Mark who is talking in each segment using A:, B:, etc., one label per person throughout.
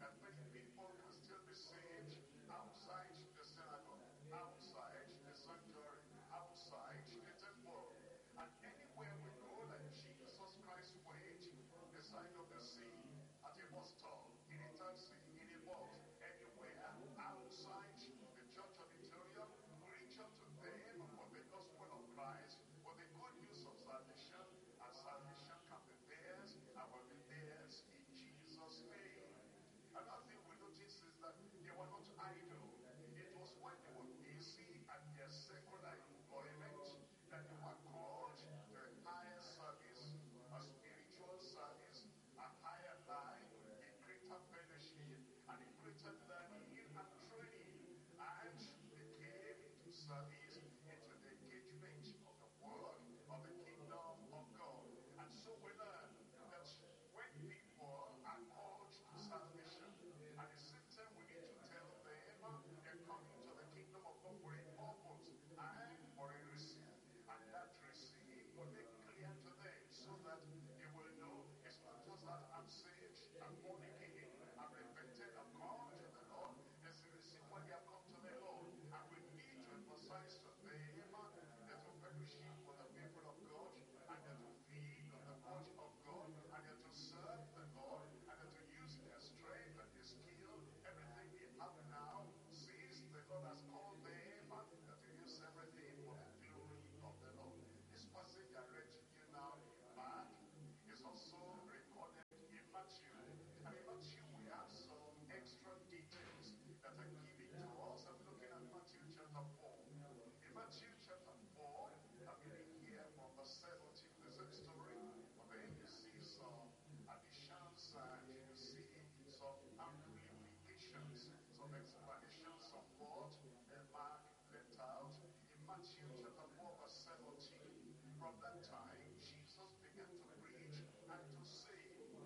A: that many people can still be saved outside the synagogue, outside the sanctuary, outside the temple. And anywhere we go, that Jesus Christ went, the side of the sea, at a bus stop, in a taxi, in a bus, anywhere outside the church auditorium, reach out to them for the gospel of Christ, for the good news of salvation, and salvation can be theirs, and will be theirs in Jesus' name. Another thing we notice is that they were not idle. It was when they were busy at their secular employment that they were called to a higher service, a spiritual service, a higher life, a greater fellowship, and a greater learning and training. And they came into service, into the engagement of the work of the kingdom of God. And so we learn that when people are called to salvation, at the same time we need to tell them they're coming to the kingdom of God for a purpose and for a reason. And that reason will make clear to them so that they will know it's not just that I'm saved, I'm born again, I'm repented, I'm come to the Lord. There's a reason why they have come to the Lord. And we need to emphasize to them that to fellowship with the people of God and that to feed on the word of God and that to serve the Lord and that to use their strength and their skill, everything they have now, since the Lord has called them, that to use everything for the glory of the Lord. This passage I read to you now in Mark is also recorded in Matthew. And in Matthew we have some extra details that are given to us. I'm looking at Matthew chapter 4. In Matthew chapter 4, I'm reading here from verse 17, the same story. But then you see some additions and you see some amplifications, some explanations of what Mark left out. In Matthew chapter 4, verse 17, from that time Jesus began to preach and to say,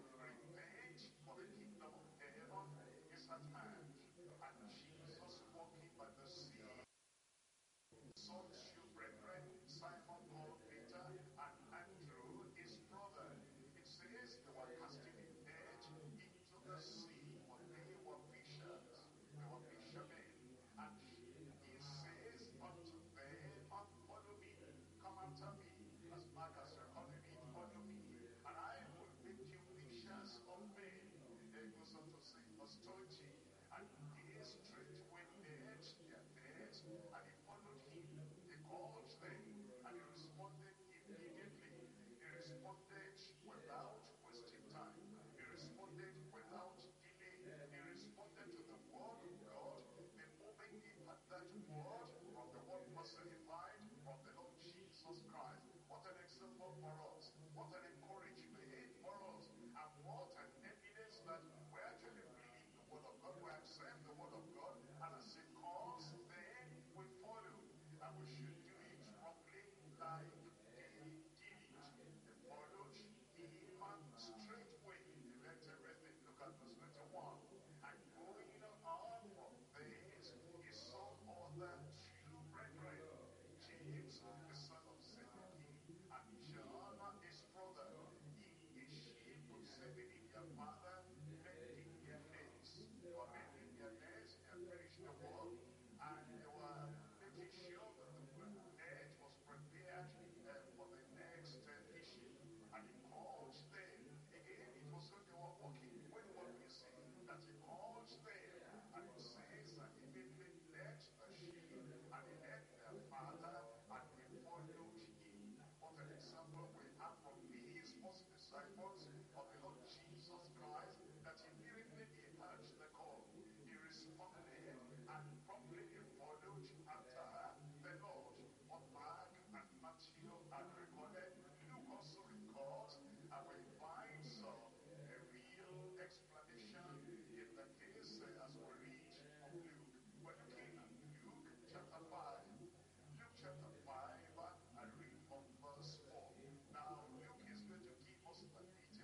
A: Repent, for the kingdom of heaven is at hand. And Jesus walking by the sea saw two brethren, Simon called Peter and Andrew, his brother. It says they were casting a net into the sea, for they were fishers. They were fishermen. And he says unto them, Follow me, come after me, as Mark has recorded it, follow me, and I will make you fishers of men. Then he goes on to say, verse 20, and they straightway laid their nets, and he followed him. He called them, and he responded immediately. He responded without wasting time. He responded without delay. He responded to the word of God. The moment he had that word from the word personified from the Lord Jesus Christ. What an example for us. What an encouragement for us. And what an evidence that we actually believe the word of God. We accept the word of God. And as it comes, then we follow. And we should do it properly like they did it. They followed him straightway. They left everything. Look at verse 21. And going on from thence, he saw other two brethren, James, the son of Zebedee, and John, his brother, in a ship of Zebedee, their father, mending their nets. They were mending their nets, they had finished the work, and they were making sure that the net was prepared uh, for the next uh, fishing. And he called them. Again, it was when they were walking, when they were busy, that he called them. And it says that he immediately left the sheep, and he left their father, and he followed him. What an example we have from these first disciples of the Lord Jesus Christ, that immediately he heard the call. He responded, and promptly he followed after the Lord. What Mark and Matthew had recorded, Luke also records, and we find some a real explanation in the case uh, as we read from Luke. We're looking at Luke chapter 5. Luke chapter 5, I read from verse 4. Now, Luke is going to give us the details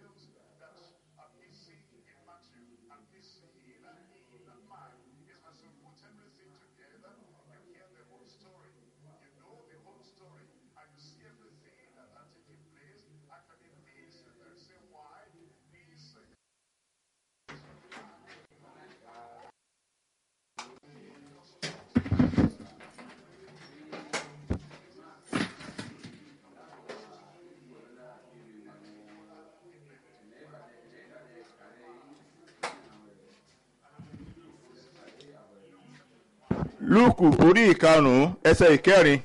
B: lúùkù orí ìkarùn-ún ẹsẹ̀ ìkẹrin.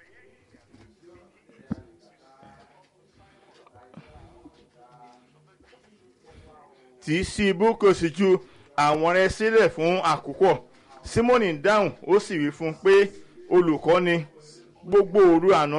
B: tí í sí ibú kò sì ju àwọn rẹ̀ sílẹ̀ fún àkókò simoni dáhùn ó sì wí fún un pé olùkọ́ ni gbogbo òru àná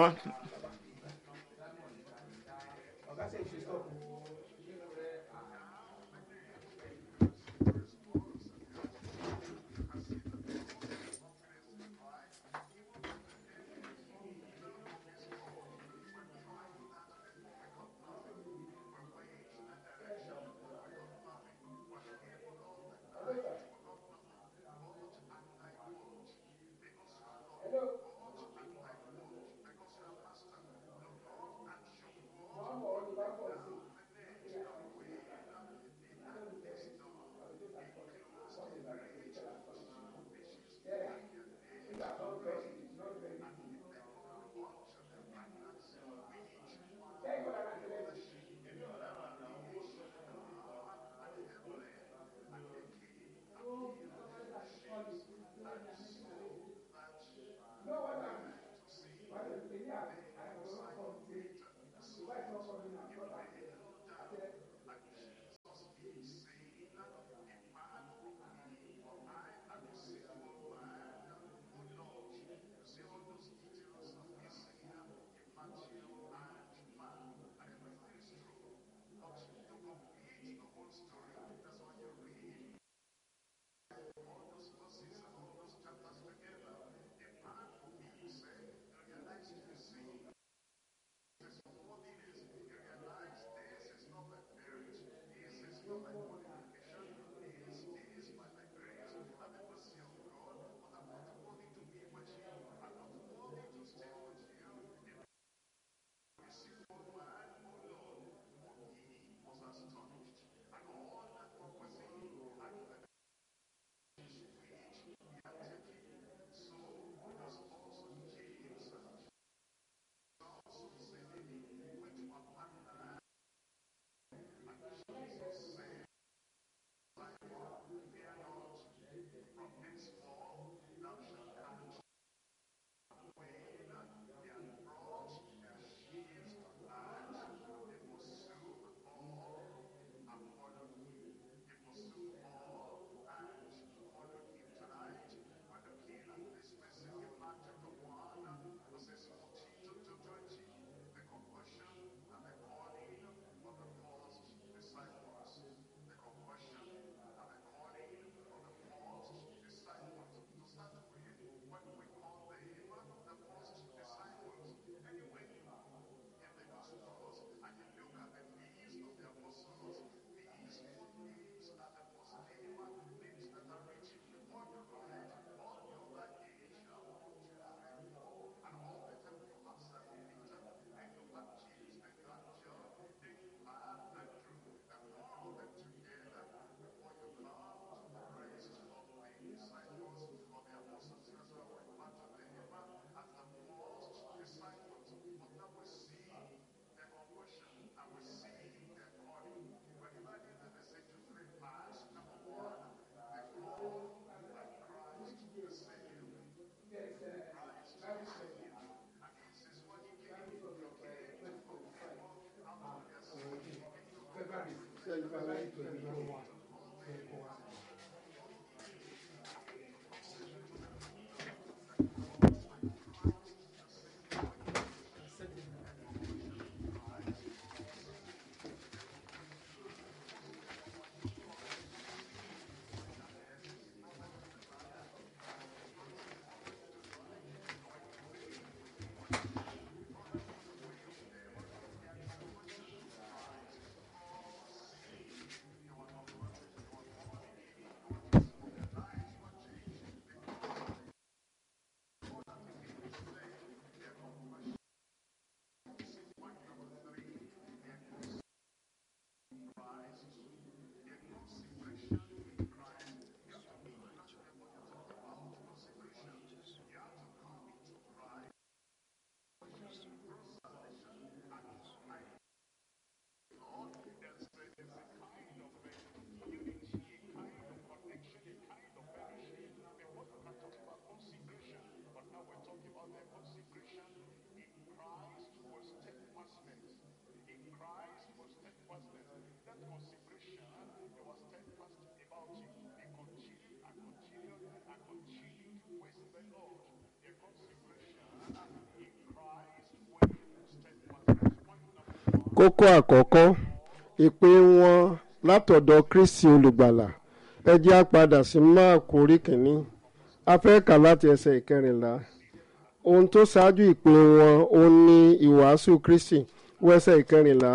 C: kókó àkọ́kọ́ ìpè wọn látọ̀dọ̀ kristi olùgbàlà ẹ jẹ́ á padà sí máàkù orí kìíní a fẹ́ kà láti ẹsẹ̀ ìkẹrìnlá ohun tó ṣáájú ìpè wọn òun ni ìwàásù kristi wọ ẹsẹ̀ ìkẹrìnlá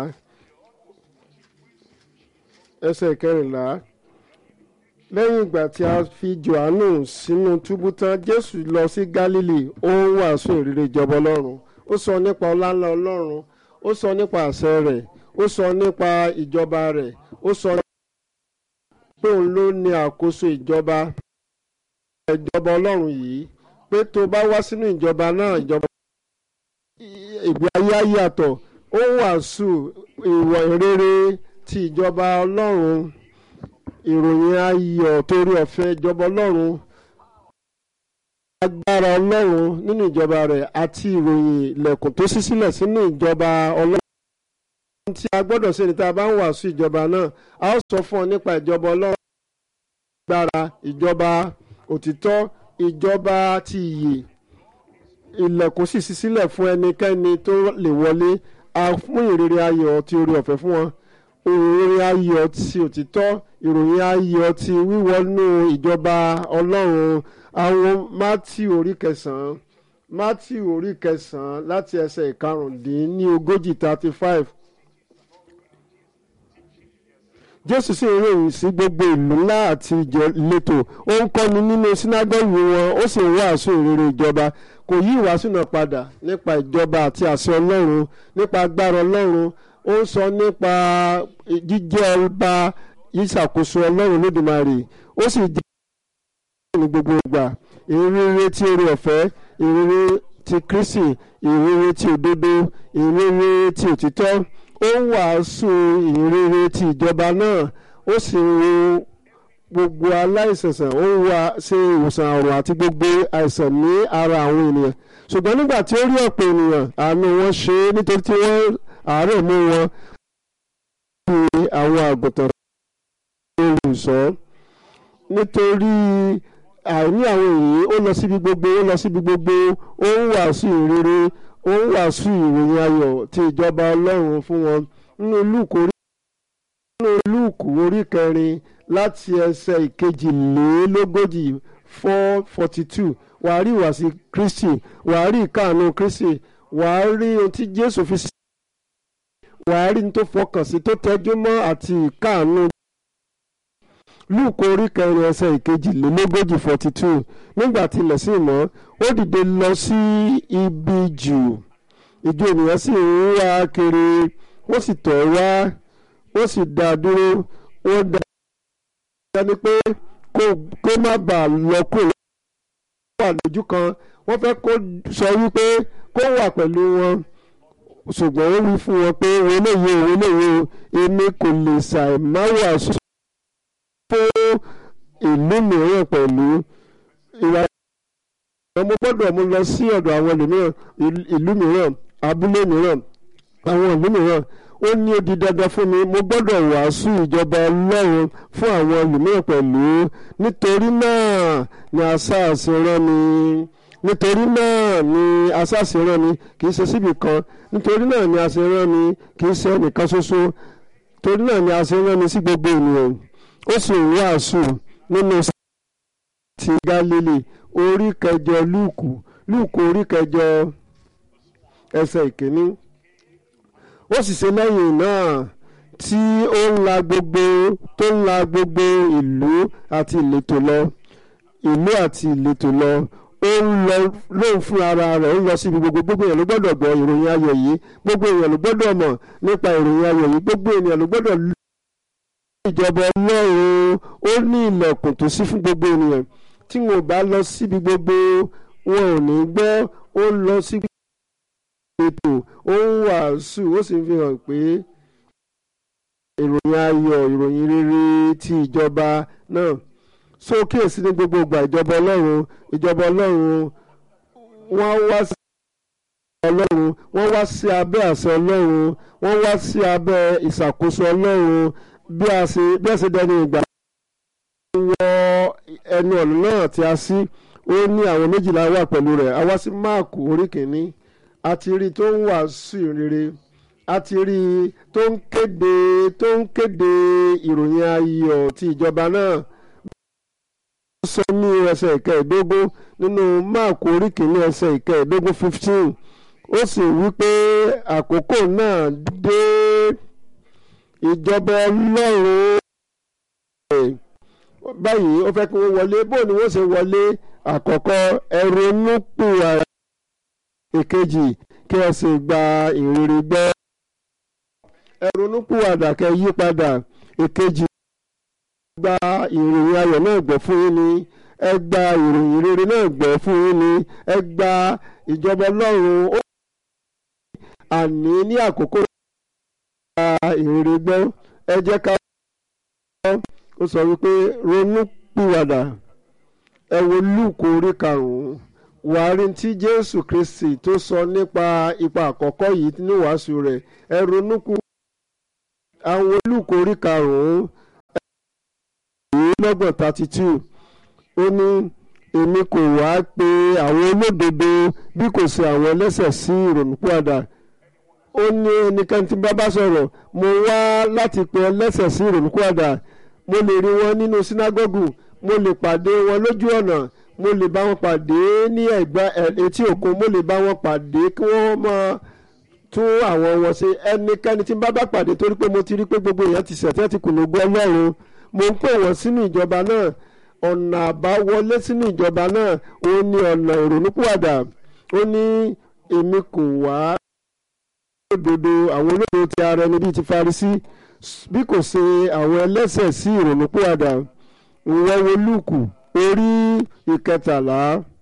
C: ẹsẹ̀ ìkẹrìnlá lẹ́yìn ìgbà tí a fi johannu sínú túbú tán jésù lọ sí galili ó ń wàásù ìrere ìjọba ọlọ́run ó sọ nípa ọláńlá ọlọ́run ó sọ nípa àṣẹ rẹ̀ ó sọ nípa ìjọba rẹ̀ ó sọ pé òun ló ní àkóso ìjọba ìjọba ọlọ́run yìí pé tó bá wá sínú ìjọba náà ìjọba ìgbé ayé á yàtọ̀ ó ń wàásù ìwọ̀ ìrere ti ìjọba ọlọ́run ìròyìn ayọ̀ torí ọ̀fẹ́ ìjọba ọlọ́run agbára ọlọ́run nínú ìjọba rẹ̀ àti ìròyìn ilẹ̀kùn tó ṣí sílẹ̀ sínú ìjọba ọlọ́run ohun tí a gbọ́dọ̀ ṣe ni tá a bá ń wàásù ìjọba náà a ó sọ fún ọ nípa ìjọba ọlọ́run agbára ìjọba òtítọ́ ìjọba ti ìyè ilẹ̀kùn sì ṣí sílẹ̀ fún ẹnikẹ́ni tó lè wọlé a fún ìrere ayọ̀ ti orí ọ̀fẹ́ fún wọn ìròyìn ayọ̀ ti òtítọ́ ìròyìn ayọ̀ ti wíwọnú ìjọba ọlọ́run àwọn matthew orí kẹsàn-án matthew orí kẹsàn-án láti ẹsẹ̀ ìkarùndínlógójì thirty five jésù sì ń ròyìn sí gbogbo ìlú ńlá àti ìletò ó ń kọ́ni nínú sínágọ́gù wọn ó sì ń wàásù ìrere ìjọba kò yí ìwàásù náà padà nípa ìjọba àti àṣẹ ọlọ́run nípa agbára ọlọ́run ó ń sọ nípa jíjẹ́ ọba ìṣàkóso ọlọ́run lódìmarè ó sì jẹ́ ní gbogbo ìgbà ìrere tí oore ọ̀fẹ́ ìrere ti kristi ìrere ti òdodo ìrere ti òtítọ́ ó ń wàásù ìrere ti ìjọba náà ó sì ń wo gbogbo aláìsànsàn ó ń wá ṣe ìwòsàn àrùn àti gbogbo àìsàn ní ara àwọn ènìyàn ṣùgbọ́n nígbà tí ó rí ọ̀pọ̀ ènìyàn àánú wọn ṣe é nítorí tí wọ́n àárẹ̀ mú wọn bí àwọn àgùntàn olùṣọ́ nítorí àìní àwọn èyí ó lọ síbi gbogbo ó lọ síbi gbogbo ó ń wàásù ìrere ó ń wàásù ìròyìn ayọ̀ ti ìjọba ọlọ́run fún wọn nínú lúùkù orí nínú lúùkù orí kẹrin láti ẹsẹ̀ ìkejìlélógójì four forty two wàá rí ìwàsí kristi wàá rí ìkáàánú kristi wàá rí ohun tí jésù fi sí wàá rí ní tó fọkàn sí tó tẹjú mọ́ àti ìkáàánú lúùkù orí kẹrin ẹsẹ̀ ìkejìlélógójì forty two nígbà tí ilẹ̀ sì mọ́ ó dìde lọ sí ibi jù ìjọ ènìyàn sì ń wá kiri wọ́n sì tọ̀ wá wọ́n sì dá a dúró wọ́n dá a ní pé kó má bàa lọ kúrò wà lójú kan wọ́n fẹ́ kó sọ wípé kó wà pẹ̀lú wọn ṣùgbọ́n ó wí fún wọn pé wọ́n léyìí o wọ́n léyìí o èmi kò lè ṣàìmáwá sùn fún ìlú mìíràn pẹ̀lú ìwà mo gbọ́dọ̀ mo lọ sí ọ̀dọ̀ àwọn ẹlòmíràn ìlú mìíràn abúlé mìíràn àwọn ìlú mìíràn ó ní ó di dandan fún mi mo gbọ́dọ̀ wàásù ìjọba ọlọ́run fún àwọn ẹlòmíràn pẹ̀lú nítorí náà ni àṣàṣe rán mi nítorí náà ni àṣàṣe rán mi kì í ṣe síbì kan nítorí náà ni àṣẹ rán mi kì í ṣe ẹnìkan ṣoṣo torí náà ni àṣẹ rán mi sí gbogbo ènìyàn ó sì ń wàásù nínú ti Gálílì orí kẹjọ lúùkù lúùkù orí kẹjọ ẹsẹ̀ ìkíní ó sì ṣe lẹ́yìn náà tí ó ń la gbogbo tó ń la gbogbo ìlú àti ìletò lọ ìlú àti ìletò lọ ó ń lọ lóun fún ara rẹ̀ ó ń lọ síbi gbogbo gbogbo èèyàn ló gbọ́dọ̀ gbọ́ ìròyìn ayọ̀ yìí gbogbo èèyàn ló gbọ́dọ̀ mọ̀ nípa ìròyìn ayọ̀ yìí gbogbo èèyàn ló gbọ́dọ̀ ìjọba ọlọ́run ó ní ilẹ̀kùn tó ṣí fún gbogbo ènìyàn tí wọn ò bá lọ síbi gbogbo wọn ò ní gbọ́ ó lọ sí ètò ó ń wàásù ó sì ń fi hàn pé ìròyìn ayọ̀ ìròyìn rere ti ìjọba náà so kíyèsí ní gbogbo ìgbà ìjọba ọlọ́run ìjọba ọlọ́run wọ́n wá sí ọlọ́run wọ́n wá sí abẹ́ àṣẹ ọlọ́run wọ́n wá sí abẹ́ ìṣàkóso ọlọ́run bí a ṣe bí a ṣe dẹni ìgbà wọ ẹnu ọ̀nà náà tí a sí ó ní àwọn méjìlá wà pẹ̀lú rẹ̀ a wá sí máàkù orí kìíní a ti rí i tó ń wàásù rere a ti rí i tó ń kéde tó ń kéde ìròyìn ayọ̀ ti ìjọba náà ó sọ ní ẹsẹ̀ ìkẹẹ̀ẹ́dógún nínú máàkù orí kìíní ẹsẹ̀ ìkẹẹ̀ẹ́dógún fifteen ó sì wí pé àkókò náà dé ìjọba ọlọ́run báyìí ó fẹ́ kí wọ́n wọlé bó ni wọ́n ṣe wọlé àkọ́kọ́ ẹ̀rọnú pìwàrà èkejì kí ẹ sì gba ìrírí gbọ́ ẹ̀rọnú pìwàdà kẹ́ yí padà èkejì gba ìròyìn ayọ̀ náà gbọ́ fún yín ni ẹ gba ìròyìn rere náà gbọ́ fún yín ni ẹ gba ìjọba ọlọ́run ó àní ní àkókò gba ìrírí gbọ́ ẹ jẹ́ ká ó sọ wípé ronú pìwàdà ẹ wo lúùkù orí karùnún wàá rí tí jésù kristi tó sọ nípa ipa àkọ́kọ́ yìí ní wàásù rẹ̀ ẹ ronú kú àwọn lúùkù orí karùnún lọ́gbọ̀n thirty two ó ní èmi kò wá pe àwọn olódodo bí kò ṣe àwọn ẹlẹ́ṣẹ̀ sí ìrònúpìwàdà ó ní ẹnikẹ́ni tí bá bá sọ̀rọ̀ mo wá láti pe ẹlẹ́ṣẹ̀ sí ìrònúpìwàdà mo lè rí wọn nínú sínágọ́gù mo lè pàdé wọn lójú ọ̀nà mo lè bá wọn pàdé ní ẹ̀gbá etí òkun mo lè bá wọn pàdé kí wọ́n máa tún àwọn wọn ṣe ẹnikẹ́ni tí n bá bá pàdé torí pé mo ti rí pé gbogbo èèyàn ti ṣẹ̀tẹ́ ti kùnà gbọ́ ọlọ́run mo ń pè wọ́n sínú ìjọba náà ọ̀nà àbáwọlé sínú ìjọba náà ó ní ọ̀nà ìrònúpìwàdà ó ní èmi kò wá olódodo àwọn olódodo ti ara ẹni bíi ti Farisí bí kò ṣe àwọn ẹlẹ́ṣẹ̀ sí ìrònúpìwàdà ìwọ́n wo lúùkù orí ìkẹtàlá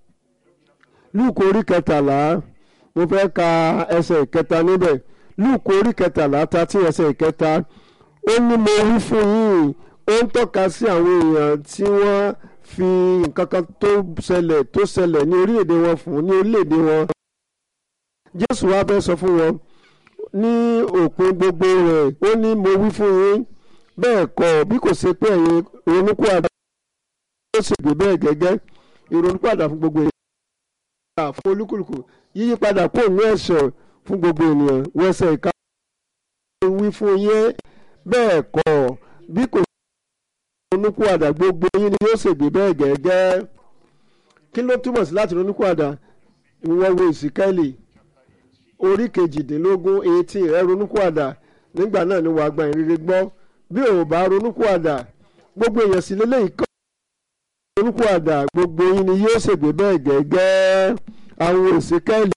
C: lúùkù orí kẹtàlá mo fẹ́ ka ẹsẹ̀ ìkẹta níbẹ̀ lúùkù orí kẹtàlá tàti ẹsẹ̀ ìkẹta ó ní mo wí fún yín ó ń tọ́ka sí àwọn èèyàn tí wọ́n fi nǹkan kan tó ṣẹlẹ̀ tó ṣẹlẹ̀ ní orílẹ̀-èdè wọn fún ní orílẹ̀-èdè wọn Jésù wá fẹ́ sọ fún wọn ní òpin gbogbo rẹ̀ ó ní mo wí fún yín bẹ́ẹ̀ kọ́ bí kò ṣe pé ẹ̀yin ronúpìwàdà ó sì gbé bẹ́ẹ̀ gẹ́gẹ́ ìrònúpìwàdà fún gbogbo ènìyàn fún olúkúlùkù yíyí padà kó ní ẹ̀ṣẹ̀ fún gbogbo ènìyàn wẹ́sẹ̀ ìka wí fún yín bẹ́ẹ̀ kọ́ bí kò ṣe ronúpìwàdà gbogbo yín ni yóò ṣègbè bẹ́ẹ̀ gẹ́gẹ́ kí ló túmọ̀ sí láti ronúpìwàdà ìwọ́n wo ìsìkẹ́lì orí kejìdínlógún eighteen ẹ ronúkúàdà nígbà náà ni wàá gba ìrere gbọ́ bí ò bá ronúkúàdà gbogbo èèyàn sì lélẹ́yìí kọ́ ronúkúàdà gbogbo yín ni yóò ṣègbè bẹ́ẹ̀ gẹ́gẹ́ àwọn òsèkẹ́lì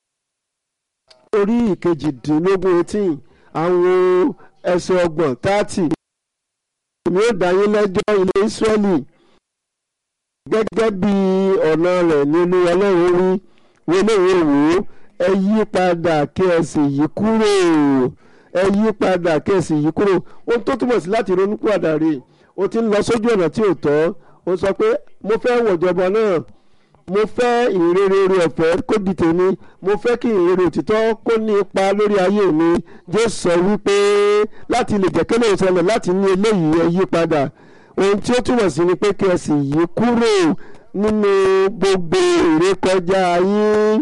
C: orí ìkejìdínlógún eighteen àwọn ẹsẹ̀ ọgbọ̀n thirty èmi ó dá yín lẹ́jọ́ ilé Ísírẹ́lì gẹ́gẹ́ bí ọ̀nà rẹ̀ ní olú ọlọ́run rí wọlé ìwé wò ó ẹ yí padà kí ẹ sì yí kúrò ẹ yí padà kí ẹ sì yí kúrò ohun tó túmọ̀ sí láti ronú padà rè o ti ń lọ sójú ọ̀nà tí ò tọ́ o sọ pé mo fẹ́ wọ̀jọba náà mo fẹ́ ìrere orí ọ̀fẹ́ kó di tèmi mo fẹ́ kí ìrere òtítọ́ kó ní ipa lórí ayé mi Jésù sọ wípé láti lè jẹ́ kélé ìṣẹ̀lẹ̀ láti ní eléyìí ẹ yí padà ohun tí ó túmọ̀ sí ni pé kí ẹ sì yí kúrò nínú gbogbo ìrékọjá yín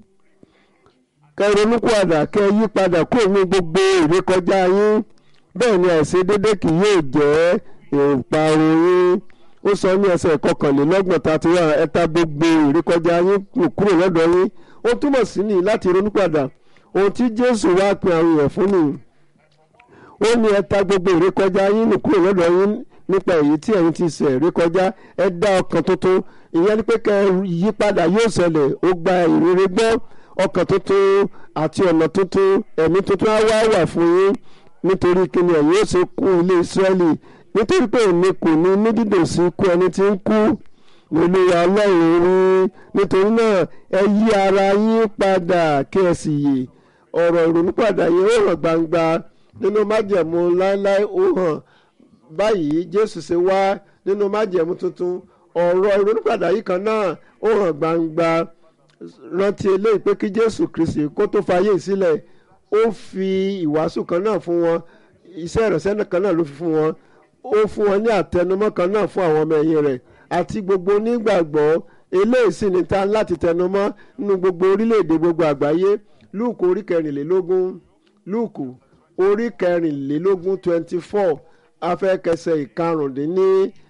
C: kẹ́ ronúpìwàdà kẹ́ yí padà kúrò ní gbogbo ìrékọjá yín bẹ́ẹ̀ ni àìṣedédé kì yóò jẹ́ ìparun yín ó sọ ní ẹsẹ̀ kọkànlélọ́gbọ̀n tàti wà ẹ̀ta gbogbo ìrékọjá yín kúrò lọ́dọ̀ yín ó túmọ̀ sí ní láti ronúpìwàdà ohun tí Jésù wá pe àwọn èèyàn fún nìyí ó ní ẹ̀ta gbogbo ìrékọjá yín kúrò lọ́dọ̀ yín nípa èyí tí ẹ̀yin ti ṣẹ̀ rékọjá ẹ dá ọkàn tuntun ìyẹn ni pé kẹ́ yí padà yóò ṣẹlẹ̀ ó gba ìrere gbọ́ ọkàn tuntun àti ọ̀nà tuntun ẹ̀mí tuntun á wá wà fún yín nítorí kíni ẹ̀yin ó ṣe kú ilé Ísírẹ́lì nítorí pé èmi kò ní ní dídùn sí ikú ẹni tí ń kú olúwa ọlọ́run rí nítorí náà ẹ yí ara yín padà kí ẹ sì yè ọ̀rọ̀ ìrònúpàdà yẹn ó hàn gbangba nínú májẹ̀mú láéláé ó hàn báyìí Jésù ṣe wá nínú májẹ̀mú tuntun ọ̀rọ̀ ìrònúpàdà yìí kan náà ó hàn gbangba rántí eléyìí pé kí jésù kristi kó tó fayé sílẹ̀ ó fi ìwàásù kan náà fún wọn iṣẹ́ ìránṣẹ́ kan náà ló fi fún wọn ó fún wọn ní àtẹnumọ́ kan náà fún àwọn ọmọ ẹ̀yìn rẹ̀ àti gbogbo onígbàgbọ́ eléyìí sì ni ta láti tẹnumọ́ nínú gbogbo orílẹ̀-èdè gbogbo àgbáyé lúùkù orí kẹrìnlélógún lúùkù orí kẹrìnlélógún twenty four afẹ́kẹsẹ̀ ìkarùndínní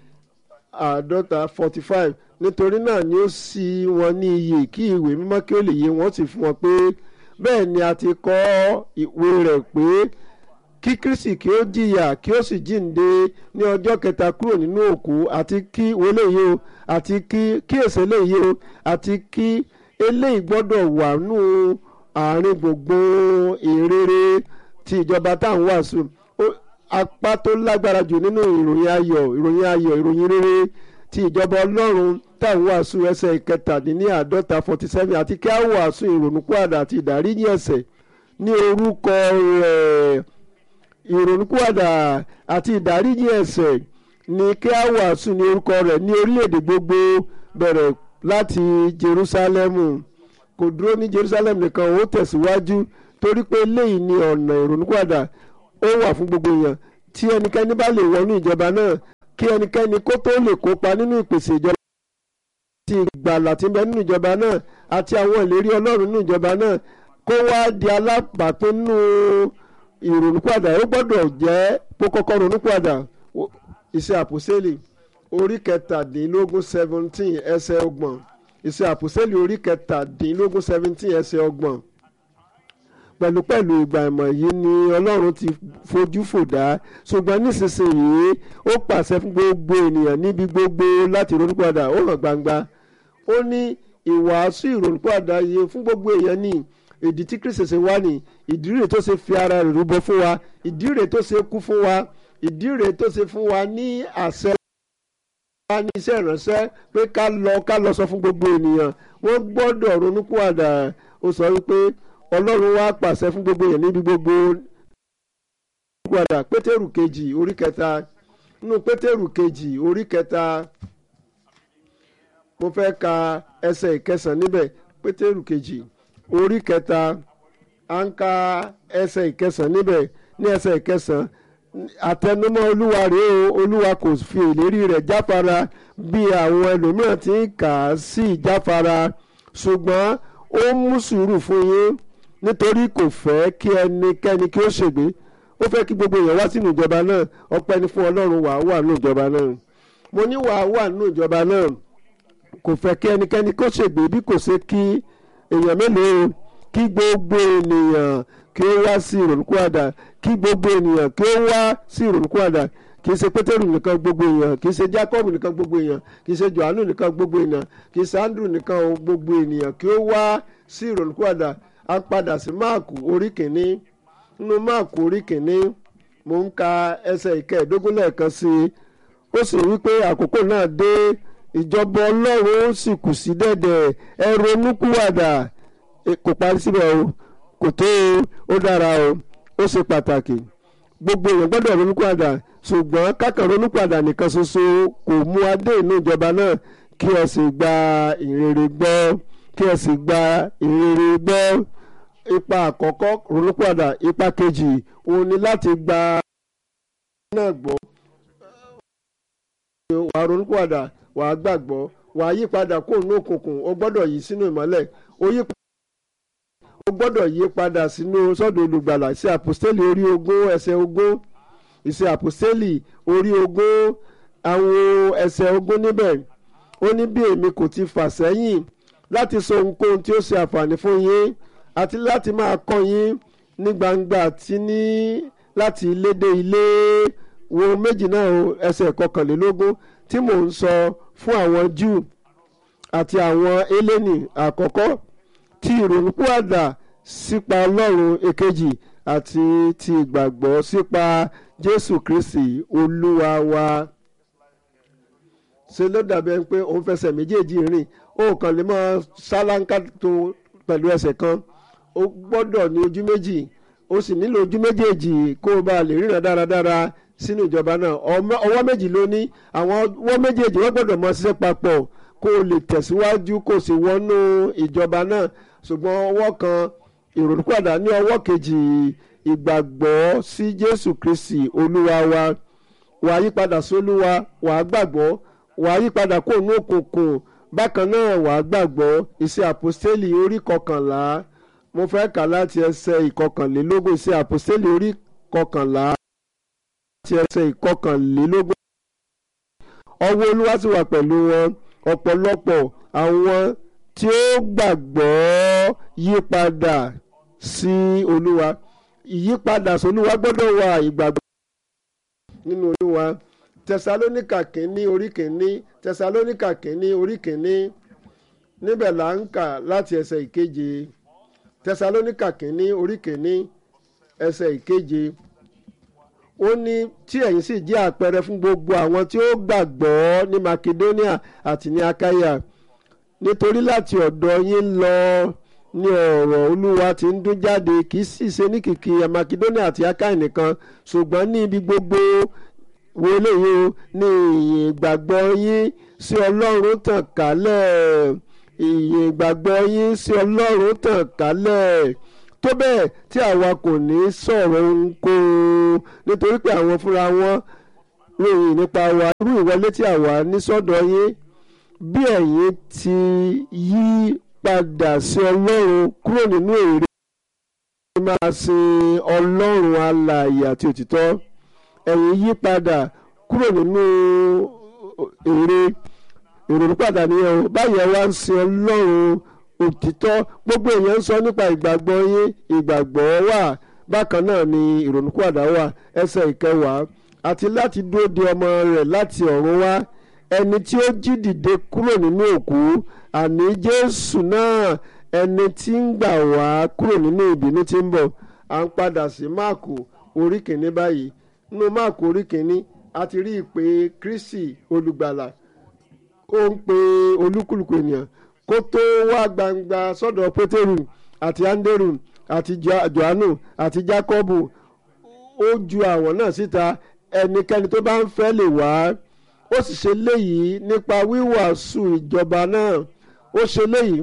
C: àádọ́ta forty five nítorí náà ni ó sì wọn ní iyè kí ìwé mímọ́ kí ó lè yé wọn sì fún wọn pé bẹ́ẹ̀ ni a ti kọ ìwé rẹ̀ pé kí kristi kí ó jìyà kí ó sì jíǹde ní ọjọ́ kẹta kúrò nínú òkú àti kí wọlé yìí o àti kí kí èsè eléyìí o àti kí eléyìí gbọ́dọ̀ wà nù àárín gbogbo ìrere ti ìjọba tá à ń wàásù apá tó lágbára jù nínú ìròyìn ayọ̀ ìròyìn ayọ̀ ìròyìn rere ti ìjọba ọlọ́run tá à ń wàásù ẹsẹ̀ ìkẹtàdínníàádọ́ta forty seven àti kí á wàásù ìrònúpìwàdà àti ìdáríjì ẹ̀ṣẹ̀ ní orúkọ rẹ̀ ìrònúpìwàdà àti ìdáríjì ẹ̀ṣẹ̀ ní kí á wàásù ní orúkọ rẹ̀ ní orílẹ̀-èdè gbogbo bẹ̀rẹ̀ láti Jerúsálẹ́mù kò dúró ní Jerusalem nìkan ó tẹ̀síwájú torí pé eléyìí ni ọ̀nà ìrònúpìwàdà ó wà fún gbogbo èèyàn tí ẹnikẹ́ni bá lè wọnú ìjọba náà kí ẹnikẹ́ni kó tó lè kópa nínú ìpèsè ìjọba àti ìgbàlà tí ń bẹ nínú ìjọba náà àti àwọn ìlérí Ọlọ́run nínú ìjọba náà kó wá di alábàápín nínú ìrònúpìwàdà ó gbọ́dọ̀ jẹ́ kó kọ́kọ́ ronúpìwàdà iṣẹ́ àpòsílì orí kẹtàdínlógún seventeen ẹsẹ̀ ọgbọ̀n iṣẹ́ àpòsílì orí kẹtàdínlógún seventeen ẹsẹ̀ ọgbọ̀n pẹ̀lúpẹ̀lú ìgbà ìmọ̀ yìí ni ọlọ́run ti fojú fò dá ṣùgbọ́n nísinsìnyí ó pàṣẹ fún gbogbo ènìyàn níbi gbogbo láti ronúpìwàdà ó hàn gbangba ó ní ìwàásù ìrònúpìwàdà yìí fún gbogbo èèyàn ní ìdí tí kristi ṣe wá ní ìdí rẹ̀ tó ṣe fi ara rẹ̀ rúbọ fún wa ìdí rẹ̀ tó ṣe kú fún wa ìdí rẹ̀ tó ṣe fún wa ní àṣẹ wa ní iṣẹ́ ìránṣẹ́ pé ká lọ ká lọ sọ fún gbogbo ènìyàn wọ́n gbọ́dọ̀ ronúpìwàdà ó sọ wípé ọlọ́run wá pàṣẹ fún gbogbo èèyàn níbi gbogbo padà pétérù kejì orí kẹta nínú pétérù kejì orí kẹta mo fẹ́ ka ẹsẹ̀ ìkẹsàn níbẹ̀ pétérù kejì orí kẹta à ń ka ẹsẹ̀ ìkẹsàn níbẹ̀ ní ẹsẹ̀ ìkẹsàn àtẹnumọ́ olúwa rèé o olúwa kò fi ìlérí rẹ̀ jáfara bí àwọn ẹlòmíràn ti ń kà á sí ìjáfara ṣùgbọ́n ó mú sùúrù fún yín nítorí kò fẹ́ kí ẹnikẹ́ni kí ó ṣègbé ó fẹ́ kí gbogbo èèyàn wá sínú ìjọba náà ọpẹ́ ni fún ọlọ́run wàá wà nínú ìjọba náà mo ní wàá wà nínú ìjọba náà kò fẹ́ kí ẹnikẹ́ni kó ṣègbé bí kò ṣe kí èèyàn mélòó kí gbogbo ènìyàn kí ó wá sí ìrònúkúwàdà kí gbogbo ènìyàn kí ó wá sí ìrònúkúwàdà kì í ṣe pétérù nìkan gbogbo èèyàn kì í ṣe jacob nìkan gbogbo èèyàn kì í ṣe johannu nìkan gbogbo èèyàn kì í ṣe andrew nìkan gbogbo ènìyàn kí ó wá sí ìrònúkúwàdà a padà sí máàkù orí kìíní nínú máàkù orí kìíní mò ń ka ẹsẹ̀ ìkẹẹ̀ẹ́dógún lẹ́ẹ̀kan sí i ó sì wí pé àkókò náà dé ìjọba ọlọ́run ó sì kù sí dẹ̀dẹ̀ ẹ ronúkúwàdà kò parí síbẹ̀ o kò tó o ó dára o ó ṣe pàtàkì gbogbo èèyàn gbọ́dọ̀ ronúkúwàdà ṣùgbọ́n kákan ronúpìwàdà nìkan ṣoṣo kò mú adé inú ìjọba náà kí ẹ sì gba ìrere gbọ́ kí ẹ sì gba ìrere gbọ́ ipa àkọ́kọ́ ronúpìwàdà ipa kejì òun ni láti gba náà gbọ́ wàá ronúpìwàdà wàá gbàgbọ́ wàá yí padà kó nínú òkùnkùn o gbọ́dọ̀ yí sínú ìmọ́lẹ̀ o yí o gbọ́dọ̀ yí padà sínú sọ́dọ̀ olùgbàlà sí àpòstélì orí ogún ẹsẹ̀ ogún ìṣe àpòstélì orí ogún àwọn ẹsẹ̀ ogún níbẹ̀ ó ní bí èmi kò ti fà sẹ́yìn láti sọ ohunkóhun tí ó ṣe àǹfààní fún yín àti láti máa kọ́ yín ní gbangba àti ní láti ilé dé ilé wo méjì náà o ẹsẹ̀ kọkànlélógún tí mò ń sọ fún àwọn Júù àti àwọn eléni àkọ́kọ́ tí ìrònúpìwàdà sípa Ọlọ́run èkejì àti ti ìgbàgbọ́ sípa Jésù Kristi Olúwa wa ṣe ló dàbí ẹni pé òun fẹsẹ̀ méjèèjì rìn ó kàn lè mọ sálángá tó pẹ̀lú ẹsẹ̀ kan ó gbọ́dọ̀ ní ojú méjì ó sì nílò ojú méjèèjì kó o bá lè ríran dáradára sínú ìjọba náà ọwọ́ méjì ló ní àwọn ọwọ́ méjèèjì wọ́n gbọ́dọ̀ mọ ṣiṣẹ́ papọ̀ kó o lè tẹ̀síwájú kó o sì wọnú ìjọba náà ṣùgbọ́n ọwọ́ kan ìrònúpìwàdà ní ọwọ́ kejì ìgbàgbọ́ sí Jésù Kristi Olúwa wa wàá yípadà sólúwa wàá gbàgbọ́ wàá yípadà kó nú òkùnkùn bákan náà wàá gbàgbọ́ iṣẹ́ àpòstélì orí kọkànlá mo fẹ́ kà láti ẹsẹ̀ ìkọkànlélógún iṣẹ́ àpòstélì orí kọkànlá láti ẹsẹ̀ ìkọkànlélógún. ọwọ́ olúwa sì wà pẹ̀lú wọn ọ̀pọ̀lọpọ̀ àwọn tí ó gbàgbọ́ yí padà sí olúwa ìyípadà sí olúwa gbọ́dọ̀ wà ìgbàgbọ́ nínú olúwa tẹsalónìkà kínní orí kínní tẹsalónìkà kínní orí kínní níbẹ̀ là ń kà láti ẹsẹ̀ ìkeje tẹsalónìkà kínní orí kínní ẹsẹ̀ ìkeje ó ní tí ẹ̀yin sì jẹ́ àpẹẹrẹ fún gbogbo àwọn tí ó gbàgbọ́ ní makedonia àti ní akaya nítorí láti ọ̀dọ̀ yín lọ ní ọ̀rọ̀ olúwa tí ń dún jáde kì í sì ṣe ní kìkì makedonia àti akaya nìkan ṣùgbọ́n ní ibi gbogbo wo eléyìí o ní ìyìn ìgbàgbọ́ yín sí ọlọ́run tàn kálẹ̀ ìyìn ìgbàgbọ́ yín sí ọlọ́run tàn kálẹ̀ tó bẹ́ẹ̀ tí àwa kò ní sọ̀rọ̀ ohunkóhun nítorí pé àwọn fúnra wọn ròyìn nípa wa irú ìwọlé tí àwa ní sọ́dọ̀ yín bí ẹ̀yin ti yí padà sí ọlọ́run kúrò nínú èrè máa sin ọlọ́run alààyè àti òtítọ́ ẹ̀yin yí padà kúrò nínú èrè ìrònú padà nìyẹn o báyìí ẹ wá ń sin ọlọ́run òtítọ́ gbogbo èèyàn ń sọ nípa ìgbàgbọ́ yín ìgbàgbọ́ wà bákan náà ni ìrònúpìwàdà wà ẹsẹ̀ ìkẹwàá àti láti dúró de ọmọ rẹ̀ láti ọ̀run wá ẹni tí ó jí dìde kúrò nínú òkú àní jésù náà ẹni tí ń gbà wá kúrò nínú ìbínú tí ń bọ̀ à ń padà sí máàkù orí kìíní báyìí nínú máàkù orí kìíní a ti rí ìpè kristi olùgbàlà ó ń pe olúkúlùkù ènìyàn kó tó wá gbangba sọ́dọ̀ pétérù àti áńdérù àti johannu àti jákọ́bù ó ju àwọn náà síta ẹnikẹ́ni tó bá ń fẹ́ lè wá ó sì ṣe léyìí nípa wíwàásù ìjọba náà ó ṣe léyìí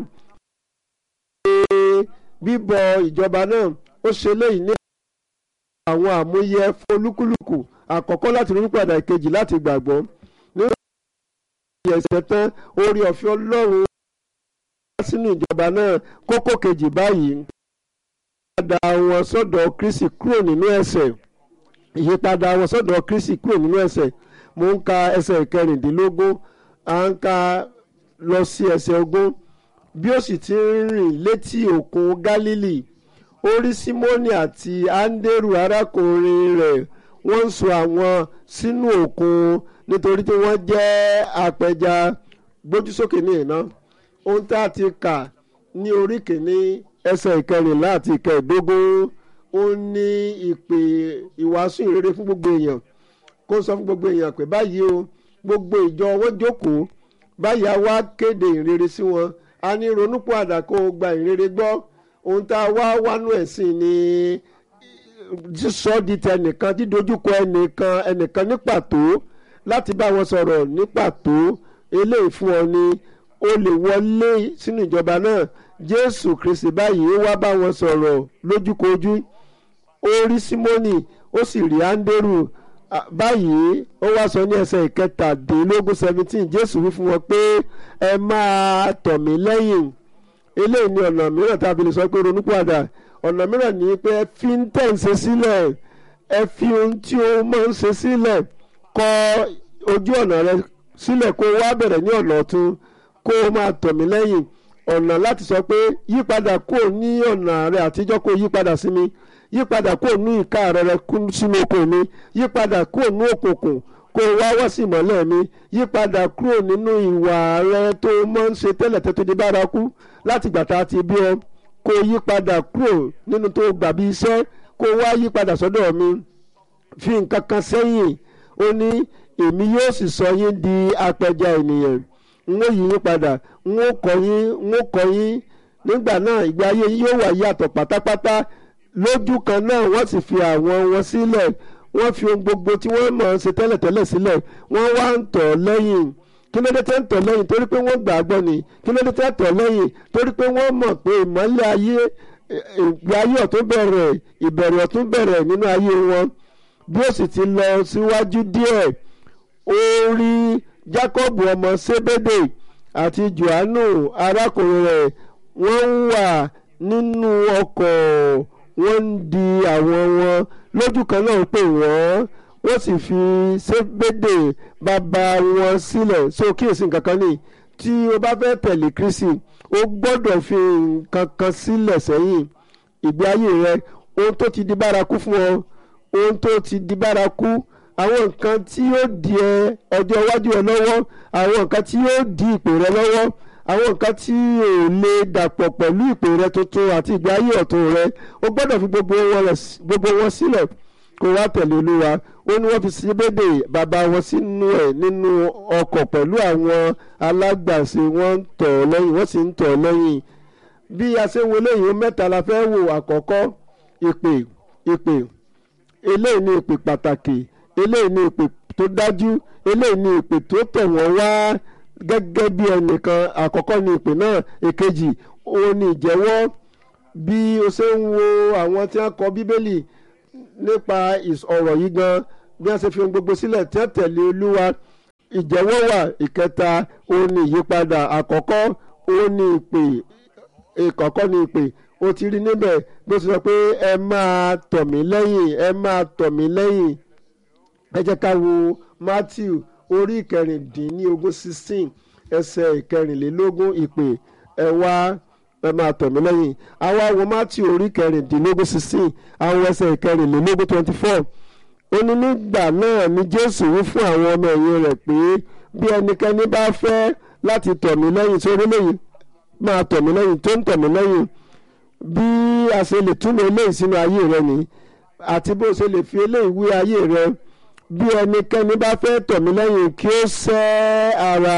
C: bíbọ ìjọba náà ó ṣe léyìí ní àwọn àmúyẹ fún olúkúlùkù àkọ́kọ́ láti ronú padà ìkejì láti gbàgbọ́ nínú ìyẹ̀sẹ̀ tán orí ọ̀fẹ́ ọlọ́run sínú ìjọba náà kókó kejì báyìí ìyípadà wọn sọ́dọ̀ kristi kúrò nínú ẹ̀ṣẹ̀ ìyípadà wọn sọ́dọ̀ kristi kúrò nínú ẹ̀ṣẹ̀ mo ń ka ẹsẹ̀ ìkẹrìndínlógún à ń ka lọ sí ẹsẹ̀ ogún bí ó sì ti ń rìn létí òkun gálílì ó rí símónì àti áńdérù arákùnrin rẹ̀ wọ́n ń so àwọn sínú òkun nítorí tí wọ́n jẹ́ apẹja gbójú sókè ní ìná ohun tá a ti kà ní orí kìíní ẹsẹ̀ ìkẹrìnlá àti ìkẹẹ̀dógún ó ní ìpè ìwàásù ìrere fún gbogbo èèyàn kó sọ fún gbogbo èèyàn pé báyìí o gbogbo ìjọ wọn jókòó báyìí a wá kéde ìrere sí wọn a ní ronúpọ̀ àdàkọ gba ìrere gbọ́ ohun tá a wá wánú ẹ̀sìn ni sísọ di tẹnìkan dídojúkọ ẹnìkan ẹnìkan ní pàtó láti bá wọn sọ̀rọ̀ ní pàtó eléyìí fún ọ ni o lè wọlé sínú ìjọba náà jésù kristi báyìí ó wá bá wọn sọ̀rọ̀ lójúkojú ó rí símónì ó sì rí áńdérù báyìí ó wá sọ ní ẹsẹ̀ ìkẹtàdínlógún seventeen jésù wí fún wọn pé ẹ máa tọ̀ mí lẹ́yìn eléyìí ni ọ̀nà mìíràn tá a fi lè sọ pé ronúpìwàdà ọ̀nà mìíràn ni pé ẹ fi ń tẹ̀ ń ṣe sílẹ̀ ẹ fi ohun tí o máa ń ṣe sílẹ̀ kọ ojú ọ̀nà rẹ sílẹ̀ kó wá bẹ̀rẹ̀ ní ọ̀nà ọ̀tún kó o máa tọ̀ mí lẹ́yìn ọ̀nà láti sọ pé yípadà kúrò ní ọ̀nà rẹ àtijọ́ kó yípadà sí mi yípadà kúrò ní ìka rẹ rẹ sínú oko mi yípadà kúrò ní òkùnkùn kó o wá wá sí ìmọ́lẹ̀ mi yípadà kúrò nínú ìwà rẹ tó máa ń ṣe tẹ́lẹ̀ tẹ́tọ́ di bárakú láti gbà tá a ti bí ọ kó o yípadà kúrò nínú tó gbà bí iṣẹ́ kó o wá yípadà sọ́dọ̀ mi fi nǹkan kan sẹ́yìn ó ní èmi yóò sì sọ yín di apẹja ènìyàn n ó yí yín padà n ó kọ́ yín n ó kọ́ yín nígbà náà ìgbé ayé yín yóò wà yàtọ̀ pátápátá lójú kan náà wọ́n sì fi àwọn wọn sílẹ̀ wọ́n fi ohun gbogbo tí wọ́n mọ̀ ọ́n ṣe tẹ́lẹ̀tẹ́lẹ̀ sílẹ̀ wọ́n wá ń tọ̀ lẹ́yìn kí ló dé tẹ́ ń tọ̀ lẹ́yìn torí pé wọ́n gbà á gbọ́ ni kí ló dé tẹ́ ń tọ̀ lẹ́yìn torí pé wọ́n mọ̀ pé ìmọ́lẹ̀ ayé ìgbé ayé ọ̀tún bẹ̀rẹ̀ ìbẹ̀rẹ̀ ọ̀tún bẹ̀rẹ̀ nínú ayé wọn bí ó sì ti lọ síwájú díẹ̀ ó rí Jákọ́bù ọmọ Sébédè àti johannu arákùnrin rẹ̀ wọ́n wà nínú ọkọ̀ wọ́n ń di àwọn wọn lójú kan náà pè wọ́n wọ́n sì fi sébédè bàbá wọn sílẹ̀ so kíyèsí nǹkan kan ní tí o bá fẹ́ tẹ̀lé kristi o gbọ́dọ̀ fi nǹkan kan sílẹ̀ sẹ́yìn ìgbé ayé rẹ ohun tó ti di bárakú fún ọ ohun tó ti di bárakú àwọn nǹkan tí yóò di ẹ ọjọ́ iwájú ẹ lọ́wọ́ àwọn nǹkan tí yóò di ìpè rẹ lọ́wọ́ àwọn nǹkan tí ò lè dàpọ̀ pẹ̀lú ìpè rẹ tuntun àti ìgbé ayé ọ̀tun rẹ o gbọ́dọ̀ fi gbogbo wọn rẹ̀- gbogbo wọn sílẹ̀ kó wá tẹ̀lé olúwa ó ní wọ́n fi síbédè bàbá wọn sínú ẹ̀ nínú ọkọ̀ pẹ̀lú àwọn alágbàṣe wọ́n ń tọ̀ ọ́ lẹ́yìn wọ́n sì ń tọ̀ ọ́ lẹ́yìn bí a ṣe ń wo eléyìí mẹ́ta la fẹ́ wò àkọ́kọ́ ìpè ìpè eléyìí ni ìpè pàtàkì eléyìí ni ìpè tó dájú eléyìí ni ìpè tó tẹ̀ wọ́n wá gẹ́gẹ́ bí ẹnìkan àkọ́kọ́ ni ìpè náà èkejì òun ni ìjẹ́wọ́ bí o ṣe ń wo àwọn tí wọ́n kọ bíbélì nípa ìs- ọ̀rọ̀ yìí gan bí wọ́n ṣe fi ohun gbogbo sílẹ̀ tí wọ́n tẹ̀lé olúwa ìjẹ́wọ́ wà ìkẹta òun ni ìyípadà àkọ́kọ́ òun ni ìpè ìkọ̀kọ́ ni ìpè o ti rí níbẹ̀ bó ṣe sọ pé ẹ máa tọ̀ mí lẹ́yìn ẹ máa tọ̀ mí lẹ́yìn ẹ jẹ́ ká wo matthew orí ìkẹrìndínlógún sixteen ẹsẹ̀ ìkẹrìnlélógún ìpè ẹ wá ẹ máa tọ̀ mí lẹ́yìn àwa wo matthew orí ìkẹrìndínlógún sixteen àwọn ẹsẹ̀ ìkẹrìnlélógún twenty four ó ní nígbà náà ni jésù wí fún àwọn ọmọ ẹ̀yìn rẹ̀ pé bí ẹnikẹ́ni bá fẹ́ láti tọ̀ mí lẹ́yìn sórí lẹ́yìn máa tọ̀ mí lẹ́yìn tó ń tọ̀ mí lẹ́yìn bí a ṣe lè túmọ̀ eléyìí sínú ayé rẹ ni àti bó ṣe lè fi eléyìí wí ayé rẹ bí ẹnikẹ́ni bá fẹ́ tọ̀ mí lẹ́yìn kí ó sẹ́ ara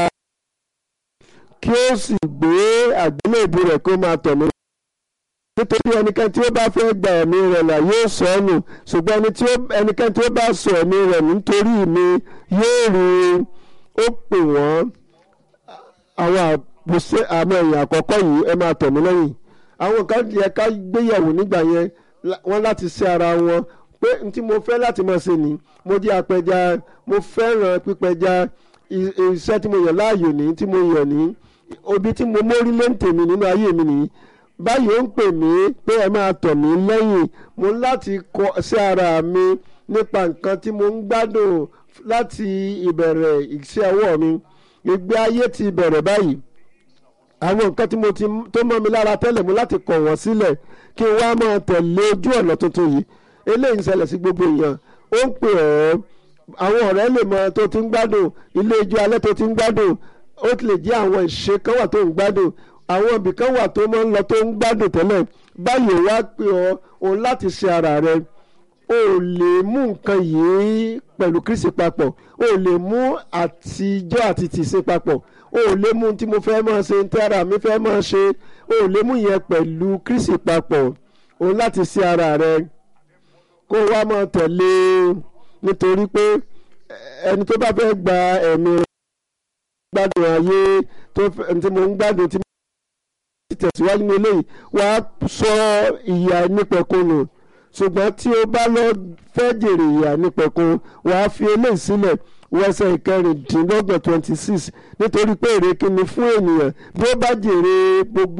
C: kí ó sì gbé àgbélébù rẹ̀ kó máa tọ̀ mí nítorí ẹnikẹ́ni tí ó bá fẹ́ gba ẹ̀mí rẹ̀ là yóò sọ ọ́ nù ṣùgbọ́n ẹni tí ó- ẹnikẹ́ni tí ó bá sọ ẹ̀mí rẹ̀ nítorí mi yóò rí i ó pè wọ́n àwọn àbùsẹ àmọ́ ẹ̀yìn àkọ́kọ́ yìí ẹ máa tọ̀ mí lẹ́yìn àwọn kan yẹ ká gbéyàwó nígbà yẹn la- wọ́n láti ṣe ara wọn pé n tí mo fẹ́ láti máa ṣe ni mo jẹ́ apẹja mo fẹ́ràn pípẹja i- iṣẹ́ tí mo yàn láàyò ní tí mo yàn ní obi tí mo mórí lé ń tèmi nínú ayé mi nìyí báyìí ó ń pè mí pé ẹ máa tọ̀ mí lẹ́yìn mo ń láti kọ sí ara mi nípa nǹkan tí mo ń gbádùn láti ìbẹ̀rẹ̀ iṣẹ́ ọwọ́ mi ìgbé ayé ti bẹ̀rẹ̀ báyìí àwọn nǹkan tí mo ti tó mọ́ mi lára tẹ́lẹ̀ mo láti kọ̀ wọ́n sílẹ̀ kí n wá máa tẹ̀lé ojú ọ̀nà tuntun yìí eléyìí ń ṣẹlẹ̀ sí gbogbo èèyàn ó ń pè ọ́ àwọn ọ̀rẹ́ lè mọ tó ti ń gbádùn ilé ijó alẹ́ tó ti ń gbádùn ó ti lè jẹ́ àwọn ìṣe kan wà tó ń gbádùn àwọn ibì kan wà tó máa ń lọ tó ń gbádùn tẹ́lẹ̀ báyìí wá pè ọ́ òun láti ṣe ara rẹ o ò lè mú nǹkan yìí pẹ̀lú kristi papọ̀ o ò lè mú àtijọ́ àti tìṣe papọ̀ o ò lè mú tí mo fẹ́ máa ṣe tí ara mi fẹ́ máa ṣe o ò lè mú yẹn pẹ̀lú kristi papọ̀ o láti ṣe ara rẹ kó wá máa tẹ̀lé e nítorí pé ẹni tó bá fẹ́ gba ẹ̀mí rẹ̀ gbádùn ayé tó fẹ́ tí mo ń gbádùn tí mo ti tẹ̀síwájú ní eléyìí wàá sọ ìyà nípẹ̀kun ṣùgbọ́n tí o bá lọ fẹ́ jèrè ìyà nípẹ̀kun wàá fi eléyìí sílẹ̀ wẹsẹ̀ ìkẹrìndínlọ́gbọ̀n twenty six nítorí pé èrè kíni fún ènìyàn bí ó bá jèrè gbogbo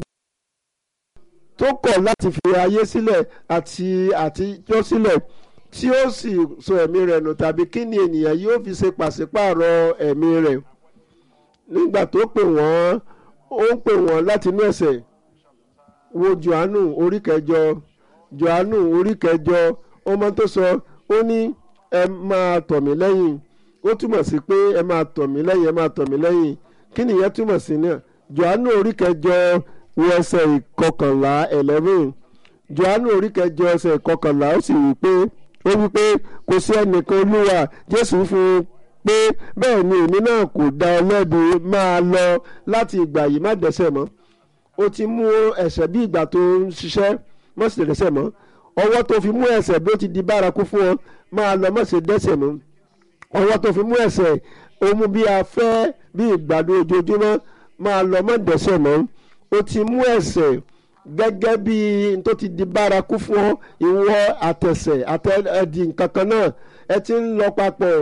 C: tó kọ̀ láti fi ayé sílẹ̀ àti àtijọ́ sílẹ̀ tí ó sì sọ ẹ̀mí rẹ̀ nù tàbí kí ni ènìyàn yóò fi ṣe pàṣípààrọ̀ ẹ̀mí rẹ̀ nígbà tó pè wọ́n ó ń pè wọ́n láti inú ẹ̀ṣẹ̀ wo johannu orí kẹjọ johannu orí kẹjọ ọmọ tó sọ ó ní ẹ máa tọ̀ mí lẹ́yìn ó túmọ̀ sí pé ẹ máa tọ̀ mí lẹ́yìn ẹ máa tọ̀ mí lẹ́yìn kí nìyẹn túmọ̀ sí náà johannu orí kẹjọ wo ẹsẹ̀ ìkọkànlá eleven johannu orí kẹjọ ẹsẹ̀ ìkọkànlá ó sì wí pé ó wí pé kò sí ẹnìkan olúwa jésù fún un pé bẹ́ẹ̀ ni èmi náà kò dá ọ lẹ́bi máa lọ láti ìgbà yìí má dẹ́ṣẹ̀ mọ́ ó ti mú ẹ̀ṣẹ̀ bí ìgbà tó ń ṣiṣẹ́ má sì dẹ́ṣẹ̀ mọ́ ọwọ́ tó fi mú ẹ̀ṣẹ̀ bí ó ti di bárakú fún ọ máa lọ má ṣe dẹ́ṣẹ̀ mọ́ ọwọ́ tó fi mú ẹ̀ṣẹ̀ ó mú bí afẹ́ bí ìgbàdo ojoojúmọ́ máa lọ má dẹ́ṣẹ̀ mọ́ ó ti mú ẹ̀ṣẹ̀ gẹ́gẹ́ bí n tó ti di bárakú fún ọ ìwọ àtẹ̀sẹ̀ àtẹ̀dì nǹkan kan náà ẹ ti ń lọ papọ̀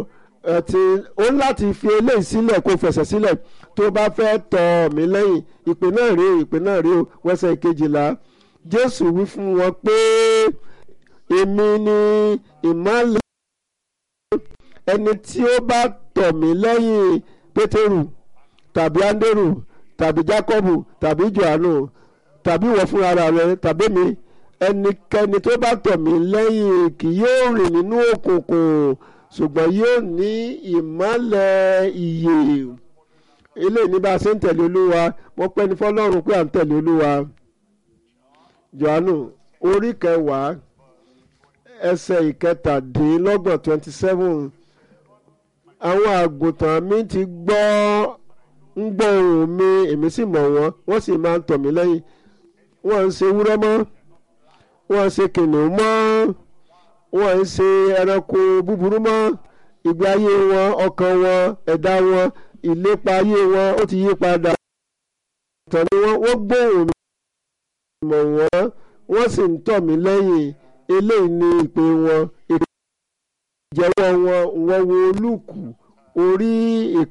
C: ẹtì ó ń láti fi eléyìí sílẹ̀ kó fẹsẹ̀ sílẹ̀ tó bá fẹ́ tọ̀ mí lẹ́yìn ìpè náà rí o ìpè náà rí o wẹ́sẹ̀ kejìlá jésù wí fún wọn pé èmi ni ìmọ̀lẹ̀ ẹni tí ó bá tọ̀ mí lẹ́yìn pétérù tàbí ándérù tàbí jákọ́bù tàbí johannu tàbí ìwọ fúnra rẹ tàbí mi ẹnikẹ́ni tó bá tọ̀ mí lẹ́yìn kì yóò rìn nínú òkùnkùn ṣùgbọ́n yóò ní ìmọ́lẹ̀ ìyè eléyìí ní bá a ṣe ń tẹ̀lé olúwa wọ́n pẹ́ ní fọlọ́run pé à ń tẹ̀lé olúwa johannu orí kẹwàá ẹsẹ̀ ìkẹtàdínlọ́gbọ̀n twenty seven àwọn àgùntàn mi ti gbọ́ ń gbọ́ ohùn mi èmi sì mọ̀ wọ́n wọ́n sì máa ń tọ̀ mí lẹ́yìn wọ́n ń ṣe ewúrẹ́ mọ́ wọ́n ń ṣe kìnìún mọ́ wọ́n ń ṣe ẹranko búburú mọ́ ìgbé ayé wọn ọkàn wọn ẹ̀dá wọn ìlépa ayé wọn ó ti yí padà ìtàn ni wọ́n wọ́n gbóhùn mi mọ̀ wọ́n wọ́n sì ń tọ̀ mí lẹ́yìn eléyìí ni ìpè wọn ìjẹ́wọ́ wọn wọ́n wo olùkù orí